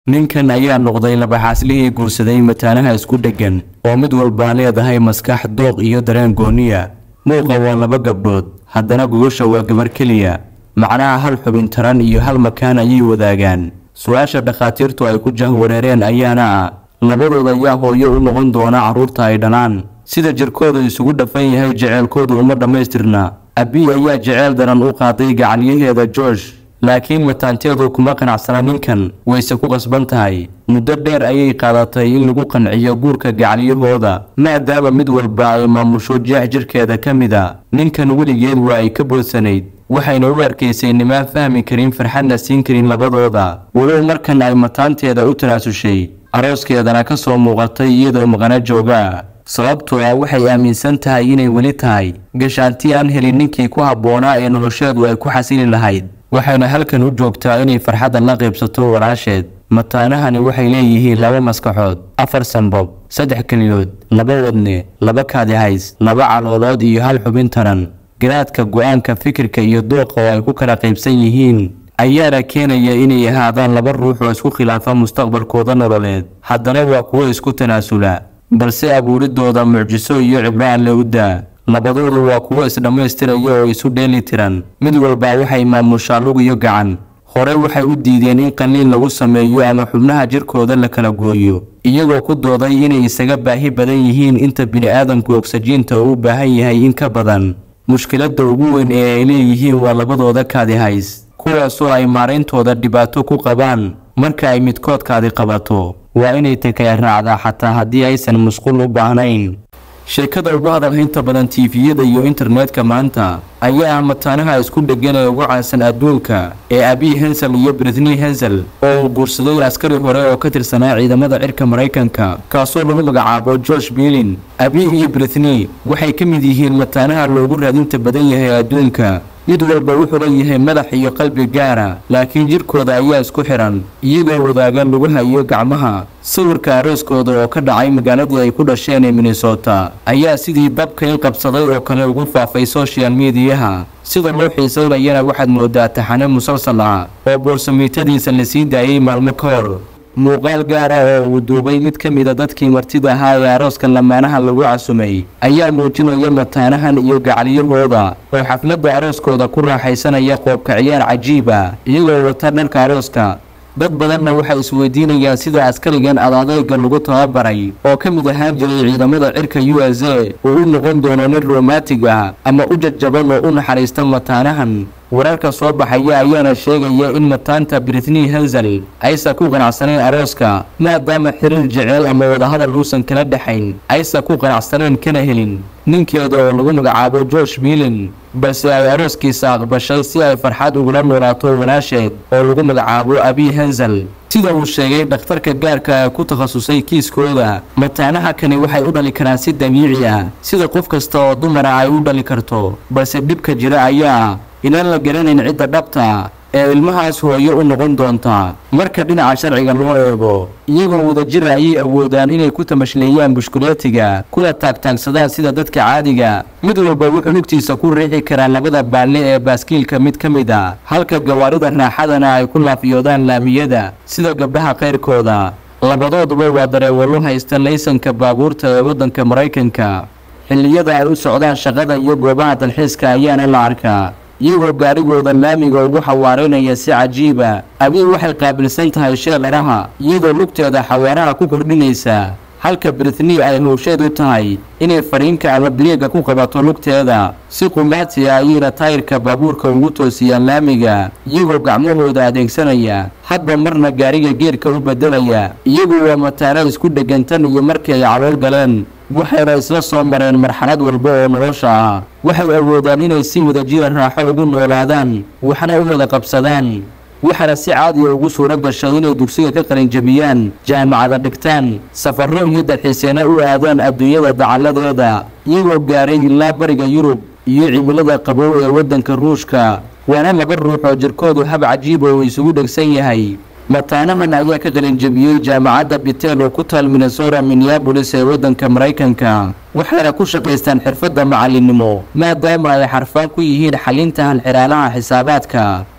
ninkan ayaa noqday labaxaaslihii guursaday mataanaha isku dheggan oo mid walbaa leedahay maskax dooq iyo dareen gooniya muuqa waa laba gabdhood haddana gogosha waa gabar keliya macnaha hal xubin taran iyo hal makaan ayay wadaagaan su-aasha dhakhaatiirtu ay ku jahwareereen ayaana ah labadooda ayaa hooyo u noqon doona carruurta ay dhalaan sida jirkooda isugu dhafan yahay jeceelkoodu uma dhammaystirna abiy ayaa jeceyl daran u qaaday gacalyaheeda george laakiin mataanteedu kuma qanacsana ninkan wayse ku qasban tahay muddo dheer ayay qaadatay in lagu qanciyo guurka gacalyahooda maadaama mid walba ay maamusho jeex jirkeeda ka mid a ninkan weligeed waa ay ka boodsanayd waxayna u arkaysay nimaan fahmi karin farxadna siin karin labadooda walow markan ay mataanteeda u tanaasushay arooskeedana ka soo muuqatay iyadoo maqano jooga sababtoo ah waxay aaminsan tahay inay weli tahay gashaanti aan helin ninkii ku habboonaa ee nolosheedu ay ku xasili lahayd waxayna halkan u joogtaa inay farxaddan la qaybsato walaasheed mataanahani waxay leeyihiin laba maskaxood afar sanbob saddex keliyood laba wadne laba kaadihays laba caloolood iyo hal xubin taran garaadka go-aanka fikirka iyo dooqa oo ay ku kala qaybsan yihiin ayaana keenaya inay ahaadaan laba ruux oo isku khilaafa mustaqbalkooda nololeed haddana waa kuwo isku tanaasula balse abuuridooda mucjiso iyo cibraan le u daa labadoodu waa kuwo isdhammaystiraya oo isu dheeli tiran mid walba waxay maamushaa lug iyo gacan hore waxay u diideen in qaliin lagu sameeyo ama xubnaha jirkooda la kala gooyo iyagoo ku dooday inay isaga baahi badan yihiin inta bini-aadamku ogsajiinta uu u baahan yahay in ka badan mushkiladda ugu weyn ee ay leeyihiin waa labadooda kaadihays kuwaasoo ay maarayntooda dhibaato ku qabaan marka ay midkoodkaadi qabato waa inay takaya raacdaa xataa haddii aysan musqul u baahnayn sheekada ugu hadalhaynta badan tiifiyada iyo internetka maanta ayaa ah mataanaha isku dheggan ee ugu caansan adduunka ee abiy hensel iyo britney hensel oo uu guursaday askari hore oo ka tirsanaa ciidamada cirka maraykanka kaasoo lagu magacaabo george bilin abiy iyo britney waxay ka mid yihiin mataanaha loogu raadinta badan yahay adduunka mid walba wuxuu leeyahay madax iyo qalbi gaara laakiin jirkooda ayaa isku xihan iyagoo wadaaga lugaha iyo gacmaha sawirka arooskooda oo ka dhacay magaaladii ay ku dhasheen ee minnesota ayaa sidii dabka in qabsaday oo kale ugu faafay social mediyaha sida loo xiisaynayana waxaad moodaa taxane musalsal ah oo boorsameitadiisa la sii daayey maalmo ka hor muuqaal gaar ah oo uu duubay mid ka mida dadkii martida ahaa ee arooska lamaanaha lagu casumay ayaa muujinaya mataanahan iyo gacalyahooda oo xafladda arooskooda ku raaxaysanaya qoobka ciyaar cajiib ah iyagoo wata dharka arooska dad badanna waxay isweydiinayaan sida askarigan adadeega lagu tababaray oo ka mid ahaan jiray ciidamada cirka u s a uu u noqon doono nin romantig ah ama u jajaban oo u naxariista mataanahan wararka soo baxaya ayaana sheegaya in mataanta britney hensel aysan ku qanacsaneen arooska maadaama xiriir jeceel ama wadahadal uusan kala dhexayn aysan ku qanacsaneen kana helin ninkeeda oo lagu magacaabo george milin balse ay arooskiisa aqbashay si ay farxad ugula noolaato walaasheed oo lagu magacaabo abiy hensel sida uu sheegay dhakhtarka gaarka ee ku takhasusay kiiskooda mataanaha kani waxay u dhali karaan si dabiici ah sida qof kasta oo dumara ay u dhali karto balse dhibka jira ayaa inaan la garanayn cidda dhabta ee ilmahaas hooyo u noqon doonta marka dhinaca sharciga loo eego iyagoo wadajir ayay awoodaan inay ku tamashleeyaan bushkuleetiga kuna taagtaagsadaan sida dadka caadiga mid walba wuxuu lugtiisa ku riixi karaa labada baalle ee baaskiilka mid ka mid a halka gawaarida raaxadana ay ku laafiyoodaan laamiyada sida gabdhaha qayrkooda labadooduba waa dareewallo haysta laysanka baabuurta ee waddanka maraykanka xilliyada ay u socdaan shaqada iyo goobaha dalxiiska ayaana la arkaa iyagoo gaarigooda laamiga ugu xawaareynaya si cajiiba abiy waxay qaabilsan tahay sheelaraha iyadoo lugteeda xaweeraha ku kordhinaysa halka britney ay howsheed u tahay inay fariinka ama biliega ku qabato lugteeda si qumaati ah ayayna taayirka baabuurka ugu toosiyaan laamiga iyagoo gacmahooda adeegsanaya hadba marna gaariga geerka u bedelaya iyagu waa mataano isku dhegantan iyo markii ay calool galeen waxayna isla soo mareen marxalad walba oo nolosha ah waxay awoodaan inay si wadajira raaxo ugu noolaadaan waxna u wada qabsadaan waxaana si caadiya ugu suuro gashay inay dugsiga ka qalinjabiyaan jaamacada dhigtaan safarro iyo dalxiiseena u aadaan adduunyada dacalladeeda iyagoo gaaray ilaa bariga yurub iyo cimilada qabow ee waddanka ruushka waana laba ruux oo jirkoodu hab cajiiba uu isugu dhegsan yahay mataanahan ayaa ka qalinjabiyey jaamacadda bitel oo ku taal minnesota minneabolis ee waddanka maraykanka waxayna ku shaqaystaan xirfadda macalinimo maadaama ay xarfaan ku yihiin xalinta halxiraalaha xisaabaadka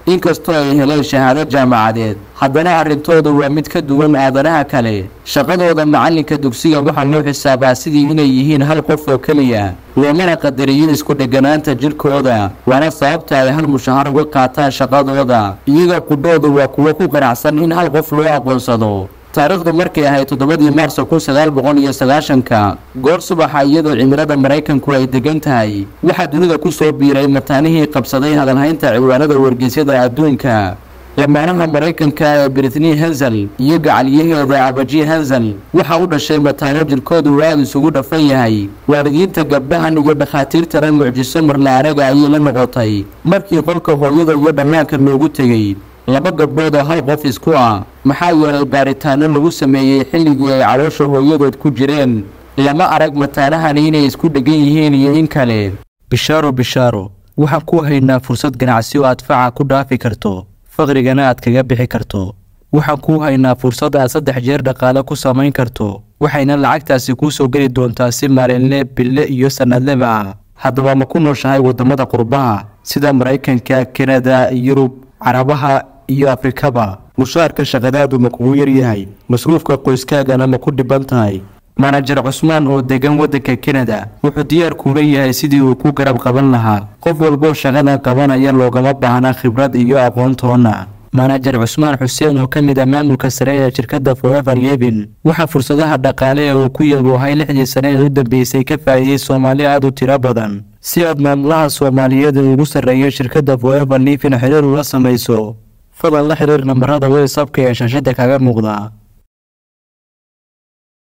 inkastoo ay heleen shahaado jaamacadeed haddana arrintooda waa mid ka duwan aadanaha kale shaqadooda macalinka dugsiga waxaa loo xisaabaa sidii inay yihiin hal qof oo keliya loomana qadariyo isku dheganaanta jirkooda waana sababta ay hal mushahar uga qaataan shaqadooda iyaga qudhooda waa kuwo ku qanacsan in hal qof loo aqoonsado taariikhdu markay ahayd toddobadii maarso kun sagaal boqol iyo sagaashanka goor subaxa iyadoo cimilada maraykanku ay degan tahay waxaa dunida ku soo biiray mataanihii qabsaday hadalhaynta ciwaanada wargeysyada adduunka lamaanaha maraykanka ee britney hensel iyo gacalyaheeda abaji hensel waxaa u dhashay mataano jirkoodu aad isugu dhafan yahay waalidiinta gabdhahan iyo dhakhaatiirtana mucjiso marla-anaga ayay la noqotay markii qolka hooyada iyo dhammaanka loogu tegey laba gabdhood oo hal qof isku ah maxaa yeelay baaritaano lagu sameeyey xilligii ay caloosha hooyadood ku jireen lama arag mataanahani inay isku dhegan yihiin iyo in kale bishaaro bishaaro waxaan ku haynaa fursad ganacsi oo aad faca ku dhaafi karto faqrigana aad kaga bixi karto waxaan kuu haynaa fursad aad saddex jeer dhaqaale ku samayn karto waxayna lacagtaasi kuu soo geli doontaa si maalinle bille iyo sannadleba ah haddaba ma ku nooshahay waddamada qurbaha sida maraykanka kanada yurub carabaha iyo afrikaba mushaarka shaqadaadu ma kugu yaryahay masruufka qoyskaagana ma ku dhiban tahay manajer cusmaan oo degan waddanka kanada wuxuu diyaar kuula yahay sidii uu ku garab qaban lahaa qof walboo shaqada qabanaya loogama baahna khibrad iyo aqoontoona manajer cusmaan xuseen oo ka mid ah maamulka sare ee shirkadda forever levin waxaa fursadaha dhaqaale ee uu ku yaboohay lixdii sane ee u dambeysay ka faa'iiday soomaali aad u tiro badan si aad maamulaha soomaaliyeed ee ugu sarreeya shirkadda forever levin xiriir ula samayso fadlan la xiriir nambarada whatsapka ee shaashada kaga muuqda